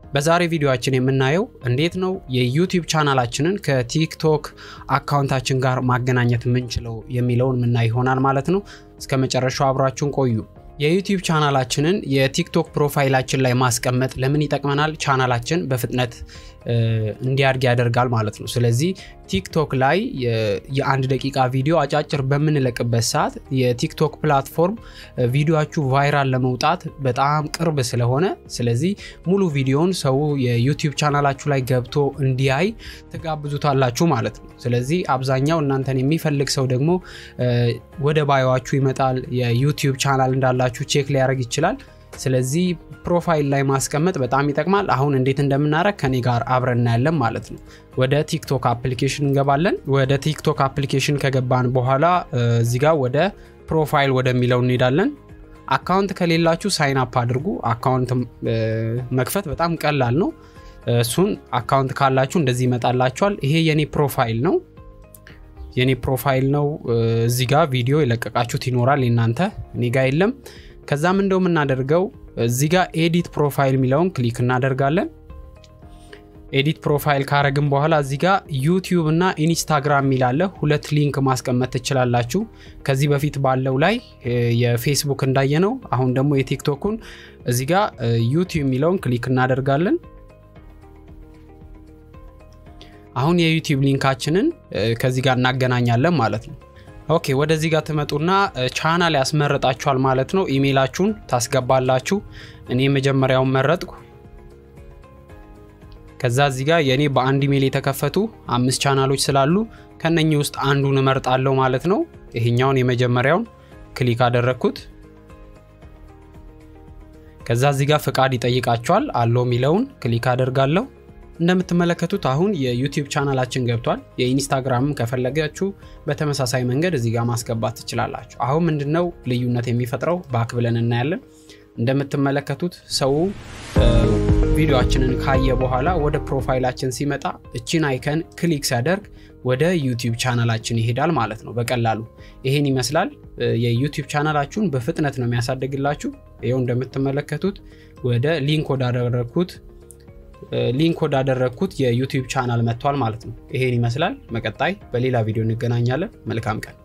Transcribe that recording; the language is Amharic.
በዛሬ ቪዲዮአችን የምናየው እንዴት ነው የዩቲዩብ ቻናላችንን ከቲክቶክ አካውንታችን ጋር ማገናኘት የምንችለው የሚለውን ምናይ ይሆናል ማለት ነው። እስከ መጨረሻው አብራችሁን ቆዩ። የዩቲዩብ ቻናላችንን የቲክቶክ ፕሮፋይላችን ላይ ማስቀመጥ ለምን ይጠቅመናል? ቻናላችን በፍጥነት እንዲያድግ ያደርጋል ማለት ነው። ስለዚህ ቲክቶክ ላይ የአንድ ደቂቃ ቪዲዮ አጫጭር በምንለቅበት ሰዓት የቲክቶክ ፕላትፎርም ቪዲዮችሁ ቫይራል ለመውጣት በጣም ቅርብ ስለሆነ ስለዚህ ሙሉ ቪዲዮውን ሰው የዩቲዩብ ቻናላችሁ ላይ ገብቶ እንዲያይ ትጋብዙታላችሁ ማለት ነው። ስለዚህ አብዛኛው እናንተን የሚፈልግ ሰው ደግሞ ወደ ባዮዋችሁ ይመጣል። የዩቲዩብ ቻናል እንዳላችሁ ቼክ ሊያደርግ ይችላል። ስለዚህ ፕሮፋይል ላይ ማስቀመጥ በጣም ይጠቅማል። አሁን እንዴት እንደምናደርግ ከኔ ጋር አብረን እናያለን ማለት ነው። ወደ ቲክቶክ አፕሊኬሽን እንገባለን። ወደ ቲክቶክ አፕሊኬሽን ከገባን በኋላ እዚህ ጋር ወደ ፕሮፋይል ወደሚለው እንሄዳለን። አካውንት ከሌላችሁ ሳይን አፕ አድርጉ። አካውንት መክፈት በጣም ቀላል ነው። እሱን አካውንት ካላችሁ እንደዚህ ይመጣላችኋል። ይሄ የኔ ፕሮፋይል ነው የኔ ፕሮፋይል ነው። እዚህ ጋር ቪዲዮ የለቀቃችሁት ይኖራል የናንተ እኔ ጋ የለም። ከዛም እንደው የምናደርገው እዚህ ጋር ኤዲት ፕሮፋይል የሚለውን ክሊክ እናደርጋለን። ኤዲት ፕሮፋይል ካረግን በኋላ እዚህ ጋር ዩቲዩብ እና ኢንስታግራም የሚላለ ሁለት ሊንክ ማስቀመጥ ትችላላችሁ። ከዚህ በፊት ባለው ላይ የፌስቡክ እንዳየነው አሁን ደግሞ የቲክቶኩን እዚህ ጋር ዩቲዩብ የሚለውን ክሊክ እናደርጋለን። አሁን የዩቲዩብ ሊንካችንን ከዚህ ጋር እናገናኛለን ማለት ነው። ኦኬ ወደዚህ ጋር ትመጡና ቻናል ያስመረጣችኋል ማለት ነው። ኢሜይላችሁን ታስገባላችሁ። እኔ የመጀመሪያውን መረጥኩ። ከዛ እዚህ ጋር የእኔ በአንድ ኢሜይል የተከፈቱ አምስት ቻናሎች ስላሉ ከነኚህ ውስጥ አንዱን እመርጣለሁ ማለት ነው። ይሄኛውን የመጀመሪያውን ክሊክ አደረግኩት። ከዛ እዚህ ጋር ፍቃድ ይጠይቃችኋል። አለው የሚለውን ክሊክ አደርጋለሁ። እንደምትመለከቱት አሁን የዩቲዩብ ቻናላችን ገብቷል። የኢንስታግራምም ከፈለጋችሁ በተመሳሳይ መንገድ እዚህ ጋር ማስገባት ትችላላችሁ። አሁን ምንድነው ልዩነት የሚፈጥረው ባክ ብለን እናያለን። እንደምትመለከቱት ሰው ቪዲዮችንን ካየ በኋላ ወደ ፕሮፋይላችን ሲመጣ እቺን አይከን ክሊክ ሲያደርግ ወደ ዩቲዩብ ቻናላችን ይሄዳል ማለት ነው በቀላሉ ይሄን ይመስላል። የዩቲዩብ ቻናላችሁን በፍጥነት ነው የሚያሳድግላችሁ። ይኸው እንደምትመለከቱት ወደ ሊንክ ወዳደረግኩት ሊንክ ወዳደረግኩት የዩቲዩብ ቻናል መጥቷል ማለት ነው። ይሄን ይመስላል። በቀጣይ በሌላ ቪዲዮ እንገናኛለን። መልካም ቀን